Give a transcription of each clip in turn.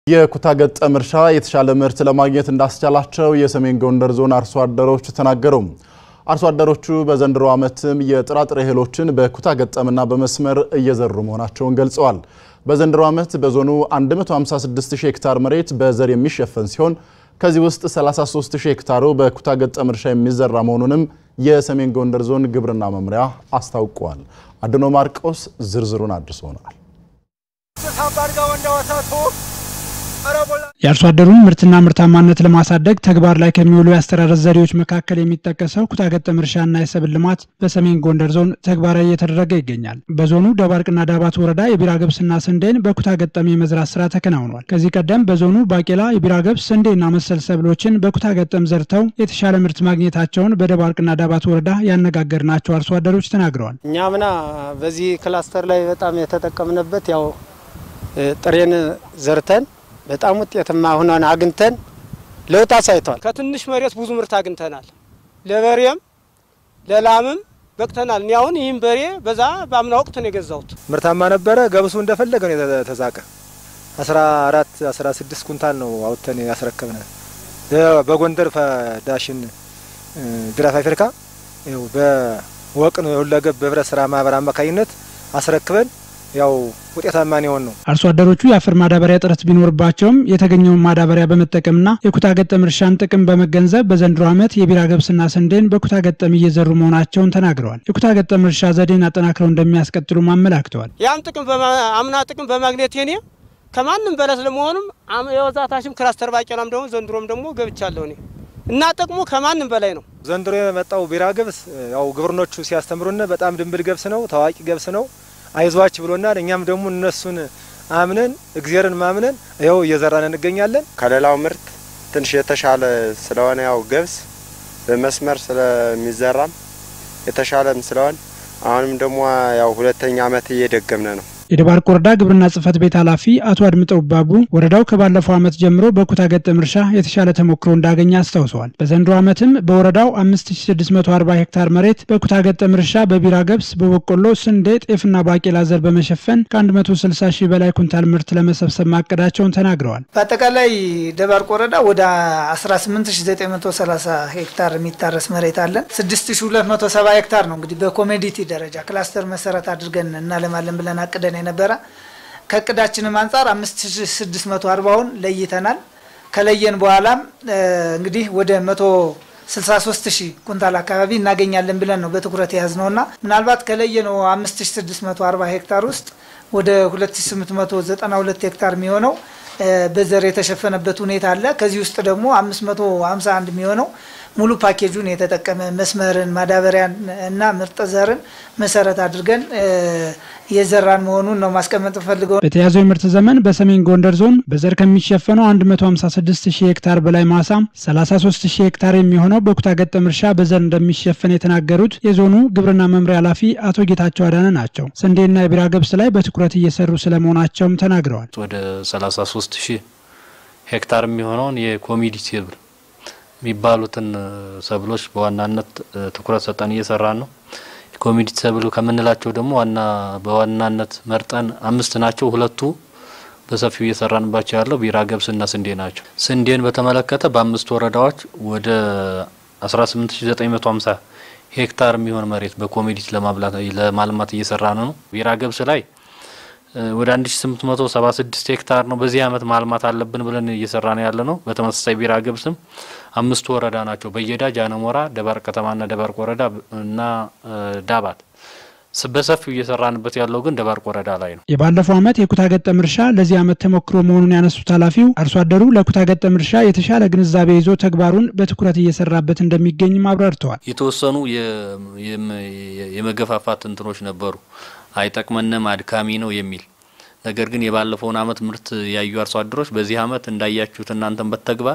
የኩታ ገጠም እርሻ የተሻለ ምርት ለማግኘት እንዳስቻላቸው የሰሜን ጎንደር ዞን አርሶ አደሮች ተናገሩ። አርሶ አደሮቹ በዘንድሮ ዓመትም የጥራጥሬ እህሎችን በኩታ ገጠምና በመስመር እየዘሩ መሆናቸውን ገልጸዋል። በዘንድሮ ዓመት በዞኑ 156000 ሄክታር መሬት በዘር የሚሸፈን ሲሆን ከዚህ ውስጥ 33000 ሄክታሩ በኩታ ገጠም እርሻ የሚዘራ መሆኑንም የሰሜን ጎንደር ዞን ግብርና መምሪያ አስታውቋል። አድኖ ማርቆስ ዝርዝሩን አድርሶናል። የአርሶ አደሩን ምርትና ምርታማነት ለማሳደግ ተግባር ላይ ከሚውሉ የአስተራረስ ዘዴዎች መካከል የሚጠቀሰው ኩታ ገጠም እርሻና የሰብል ልማት በሰሜን ጎንደር ዞን ተግባራዊ እየተደረገ ይገኛል። በዞኑ ደባርቅና ዳባት ወረዳ የቢራ ገብስና ስንዴን በኩታ ገጠም የመዝራት ስራ ተከናውኗል። ከዚህ ቀደም በዞኑ ባቄላ፣ የቢራ ገብስ፣ ስንዴና መሰል ሰብሎችን በኩታ ገጠም ዘርተው የተሻለ ምርት ማግኘታቸውን በደባርቅና ዳባት ወረዳ ያነጋገርናቸው አርሶ አደሮች ተናግረዋል። እኛ ምና በዚህ ክላስተር ላይ በጣም የተጠቀምንበት ያው ጥሬን ዘርተን በጣም ውጤትማ ሆነን አግኝተን ለውጥ አሳይቷል። ከትንሽ መሬት ብዙ ምርት አግኝተናል። ለበሬም ለላምም በቅተናል። እኔ አሁን ይህም በሬ በዛ በአምና ወቅት ነው የገዛሁት። ምርታማ ነበረ። ገብሱ እንደፈለገ ነው የተዛቀ 14 16 ኩንታል ነው አውጥተን ያስረከብነ በጎንደር ዳሽን ቢራ ፋብሪካ በወቅ ነው የሁለገብ በህብረት ስራ ማህበር አማካኝነት አስረክበን ያው ውጤታማ የሆን ነው። አርሶ አደሮቹ የአፈር ማዳበሪያ እጥረት ቢኖርባቸውም የተገኘውን ማዳበሪያ በመጠቀምና የኩታ ገጠም እርሻን ጥቅም በመገንዘብ በዘንድሮ ዓመት የቢራ ገብስና ስንዴን በኩታ ገጠም እየዘሩ መሆናቸውን ተናግረዋል። የኩታ ገጠም እርሻ ዘዴን አጠናክረው እንደሚያስቀጥሉም አመላክተዋል። ያም ጥቅም አምና ጥቅም በማግኘት ኔ ከማንም በላይ ስለመሆኑም የወዛታሽም ክላስተር ባቄላም ደግሞ ዘንድሮም ደግሞ ገብቻለሁ እኔ እና ጥቅሙ ከማንም በላይ ነው። ዘንድሮ የመጣው ቢራ ገብስ ያው ግብርኖቹ ሲያስተምሩን በጣም ድንብል ገብስ ነው፣ ታዋቂ ገብስ ነው አይዟች ብሎናል። እኛም ደግሞ እነሱን አምነን እግዚአብሔርን ማምነን ይኸው እየዘራን እንገኛለን። ከሌላው ምርት ትንሽ የተሻለ ስለሆነ ያው ገብስ በመስመር ስለሚዘራም የተሻለም ስለሆነ አሁንም ደግሞ ያው ሁለተኛ ዓመት እየደገምነ ነው። የደባርቅ ወረዳ ግብርና ጽሕፈት ቤት ኃላፊ አቶ አድምጠው ባቡ ወረዳው ከባለፈው ዓመት ጀምሮ በኩታ ገጠም እርሻ የተሻለ ተሞክሮ እንዳገኘ አስታውሰዋል። በዘንድሮ ዓመትም በወረዳው 5640 ሄክታር መሬት በኩታ ገጠም እርሻ በቢራ ገብስ፣ በበቆሎ፣ ስንዴ፣ ጤፍና ባቄላ ዘር በመሸፈን ከ160 ሺህ በላይ ኩንታል ምርት ለመሰብሰብ ማቀዳቸውን ተናግረዋል። በአጠቃላይ ደባርቅ ወረዳ ወደ 18930 ሄክታር የሚታረስ መሬት አለን። 6270 ሄክታር ነው እንግዲህ በኮሜዲቲ ደረጃ ክላስተር መሰረት አድርገን እናለማለን ብለን አቅደን የነበረ ከእቅዳችንም አንጻር 5640ውን ለይተናል። ከለየን በኋላም እንግዲህ ወደ 163 ሺህ ኩንታል አካባቢ እናገኛለን ብለን ነው በትኩረት የያዝነውና ምናልባት ከለየነው 5640 ሄክታር ውስጥ ወደ 2892 ሄክታር የሚሆነው በዘር የተሸፈነበት ሁኔታ አለ። ከዚህ ውስጥ ደግሞ 551 የሚሆነው ሙሉ ፓኬጁን የተጠቀመ መስመርን፣ ማዳበሪያን እና ምርጥ ዘርን መሰረት አድርገን የዘራን መሆኑን ነው ማስቀመጥ ፈልገው። በተያዘው የምርት ዘመን በሰሜን ጎንደር ዞን በዘር ከሚሸፈነው 156 ሺህ ሄክታር በላይ ማሳ 33 ሺህ ሄክታር የሚሆነው በኩታ ገጠም እርሻ በዘር እንደሚሸፈን የተናገሩት የዞኑ ግብርና መምሪያ ኃላፊ አቶ ጌታቸው አዳነ ናቸው። ስንዴና የቢራ ገብስ ላይ በትኩረት እየሰሩ ስለመሆናቸውም ተናግረዋል። ወደ 33 ሺህ ሄክታር የሚሆነውን የኮሚዲቲ ሰብል የሚባሉትን ሰብሎች በዋናነት ትኩረት ሰጠን እየሰራን ነው። ኮሚዲቲ ሰብሉ ከምንላቸው ደግሞ ዋና በዋናነት መርጠን አምስት ናቸው። ሁለቱ በሰፊው እየሰራንባቸው ያለው ቢራ ገብስና ስንዴ ናቸው። ስንዴን በተመለከተ በአምስት ወረዳዎች ወደ 18950 ሄክታር የሚሆን መሬት በኮሚዲቲ ለማልማት እየሰራ ነው። ቢራ ገብስ ላይ ወደ 1876 ሄክታር ነው በዚህ አመት ማልማት አለብን ብለን እየሰራ ነው ያለ ነው። በተመሳሳይ ቢራ ገብስም አምስቱ ወረዳ ናቸው በየዳ፣ ጃነሞራ፣ ደባርቅ ከተማና ደባርቅ ወረዳ እና ዳባት በሰፊው እየሰራንበት ያለው ግን ደባርቅ ወረዳ ላይ ነው። የባለፈው ዓመት የኩታ ገጠም እርሻ ለዚህ ዓመት ተሞክሮ መሆኑን ያነሱት ኃላፊው አርሶ አደሩ ለኩታ ገጠም እርሻ የተሻለ ግንዛቤ ይዞ ተግባሩን በትኩረት እየሰራበት እንደሚገኝም አብራርተዋል። የተወሰኑ የመገፋፋት እንትኖች ነበሩ አይጠቅመንም አድካሚ ነው የሚል ነገር ግን የባለፈውን አመት ምርት ያዩ አርሶ አደሮች በዚህ አመት እንዳያችሁት እናንተን በተግባር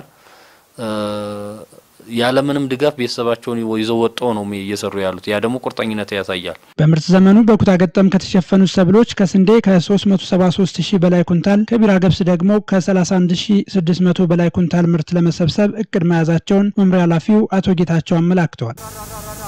ያለምንም ድጋፍ ቤተሰባቸውን ይዘው ወጥተው ነው እየሰሩ ያሉት። ያ ደግሞ ቁርጠኝነት ያሳያል። በምርት ዘመኑ በኩታ ገጠም ከተሸፈኑት ሰብሎች ከስንዴ ከ373 ሺህ በላይ ኩንታል፣ ከቢራ ገብስ ደግሞ ከ31600 በላይ ኩንታል ምርት ለመሰብሰብ እቅድ መያዛቸውን መምሪያ ኃላፊው አቶ ጌታቸው አመላክተዋል።